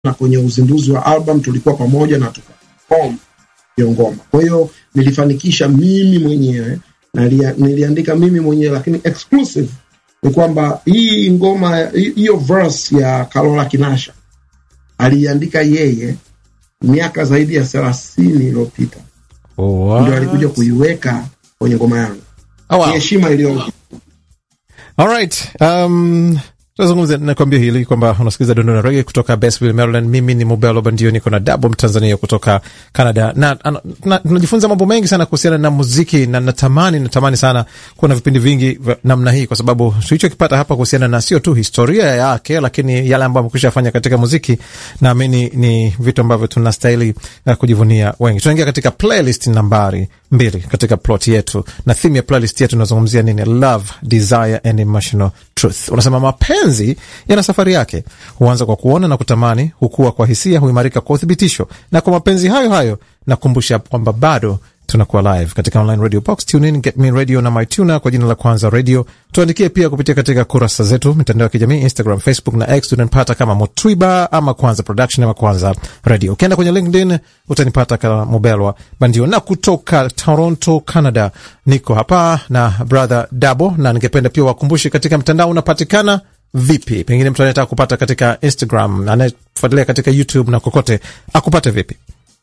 na kwenye uzinduzi wa album tulikuwa pamoja na tukaperform hiyo ngoma. Kwa hiyo nilifanikisha mimi mwenyewe na lia- niliandika mimi mwenyewe, lakini exclusive ni kwamba hii ngoma hi- hiyo verse ya Karola Kinasha aliandika yeye miaka zaidi ya thelathini iliyopita, What? ndio alikuja kuiweka kwenye ngoma yangu. Oh, wow. Ni heshima iliyo Alright, um, tunazungumza nakwambia hili kwamba unasikiliza Dondona Rege kutoka Basville, Maryland. Mimi ni Mobelo Bandio, niko na Dabo Mtanzania kutoka Canada na ana- na- tunajifunza mambo mengi sana kuhusiana na muziki, na natamani natamani sana kuwa na vipindi vingi vya namna hii, kwa sababu tulichokipata hapa kuhusiana na sio tu historia yake, lakini yale ambayo amekwisha fanya katika muziki, naamini ni vitu ambavyo tunastahili uh, kujivunia wengi. Tunaingia katika playlist nambari mbili katika plot yetu, na theme ya playlist yetu inazungumzia nini? Love, desire and emotional truth. Unasema mapenzi yana safari yake, huanza kwa kuona na kutamani, hukua kwa hisia, huimarika kwa uthibitisho, na kwa mapenzi hayo hayo nakumbusha kwamba bado tunakuwa live katika online radio box tunein get me radio na mytuna kwa jina la kwanza radio tuandikie pia kupitia katika kurasa zetu mitandao ya kijamii instagram facebook na x tunanipata kama motwiba ama kwanza production ama kwanza radio ukienda kwenye linkedin utanipata kama mobelwa bandio na kutoka toronto canada niko hapa na brother dabo na ningependa pia wakumbushe katika mtandao unapatikana vipi pengine mtu anayetaka kupata katika instagram anayefuatilia katika youtube na kokote akupate vipi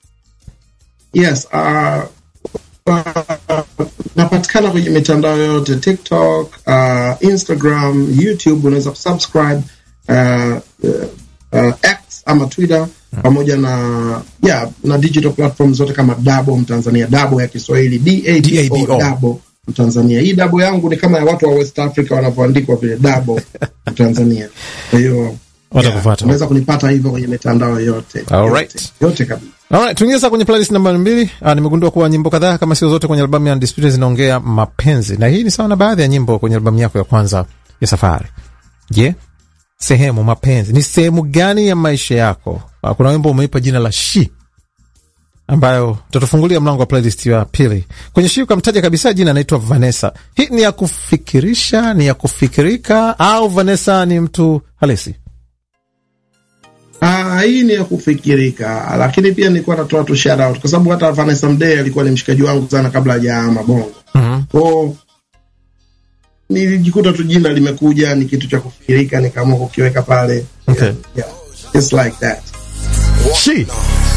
Yes, uh, uh, napatikana kwenye mitandao yote TikTok, uh, Instagram, YouTube. Unaweza kusubscribe uh, uh, uh, X ama Twitter pamoja na yeah, na digital platform zote kama Dabo Mtanzania, Dabo ya Kiswahili D-A-B-O. DABO, Dabo Mtanzania. Hii Dabo yangu ni kama ya watu wa West Africa wanavyoandikwa vile Dabo Mtanzania. Kwa hiyo Watakufuata. unaweza kunipata hivyo kwenye mitandao yote Alright. yote, yote kabisa. Alright, tuingie sasa kwenye playlist namba mbili. Ah, nimegundua kuwa nyimbo kadhaa kama sio zote kwenye albamu ya Undisputed zinaongea mapenzi, na hii ni sawa na baadhi ya nyimbo kwenye albamu yako ya kwanza ya Safari. Je, sehemu mapenzi ni sehemu gani ya maisha yako? Ah, kuna wimbo umeipa jina la She ambayo tutafungulia mlango wa playlist ya pili. Kwenye She ukamtaja kabisa jina, anaitwa Vanessa. Hii ni ya kufikirisha, ni ya kufikirika, au Vanessa ni mtu halisi? Ah, hii ni ya kufikirika, lakini pia nilikuwa natoa tu shout out kwa sababu hata Vanessa Mdee alikuwa ni mshikaji wangu sana kabla hajaama Bongo. Mhm. Kwao nilijikuta tu jina limekuja, ni kitu cha kufikirika, nikaamua kukiweka pale. Okay. Yeah, yeah. It's like that. She